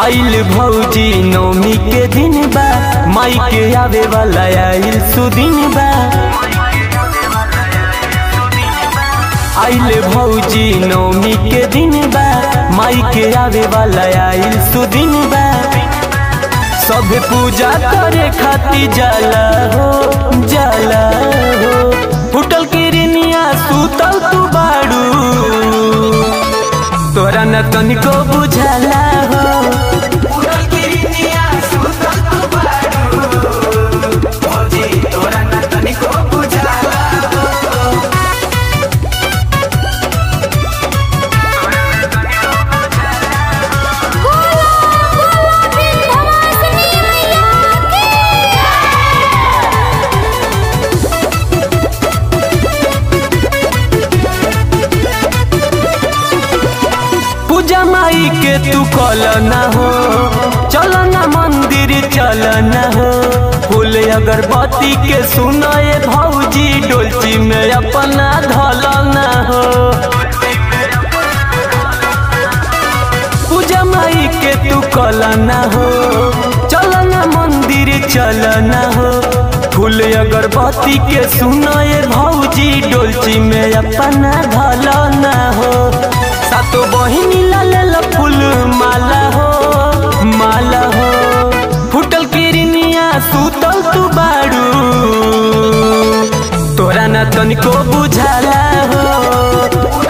आइल भौजी नौमी के दिन बा माई के आवे वाला आइल सुदिन बा आइल भौजी नौमी के दिन बा माई के आवे वाला आइल सुदिन बा सब पूजा करे खाती जाला हो जाला हो फुटल किरनिया सुतल तू बाड़ू तोरा न तनिको बुझाला हो बोला बोला विंध्यवासिनी मैया की पूजा माई के तू कल न हो चल न मंदिर चल न हो फूल अगरबत्ती के सुनाए भौजी डोलची में अपना धल न हो पूजा माई के तू कल न हो चल न मंदिर चल न हो फूल अगरबत्ती के सुनाए भौजी डोलची में अपना धल न हो सातो बहिनी लाल फूल माला हो माला हो फुटल किरनिया सुतल तू बाड़ू तोरा न तनिको बुझाला हो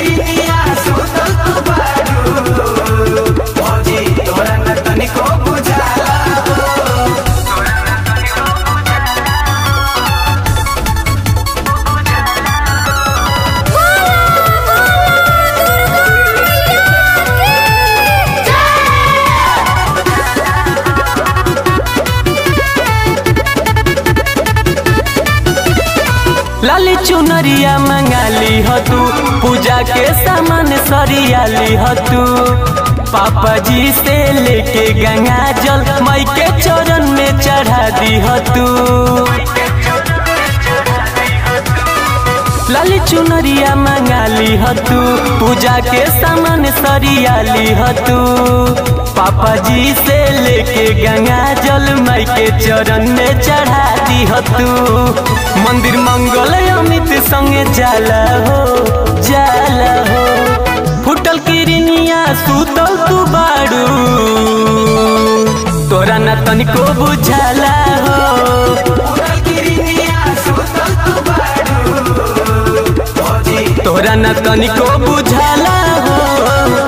लाली चुनरिया मंगाली ह तू पूजा के सामान सरियाली ह तू पापा जी से लेके गंगा जल माई के चरण में चढ़ा दी ह तू लाली चुनरिया मंगाली ह तू पूजा के सामान सरियाली ह तू पापा जी से लेके गंगा जल माई के चरण में चढ़ा दी ह तू मंदिर मंगल अमित संगे जाला हो जाला हो फुटल किरनिया सुतल तू बाड़ू तोरा न तनिको बुझाला हो तोरा न तनिको बुझाला हो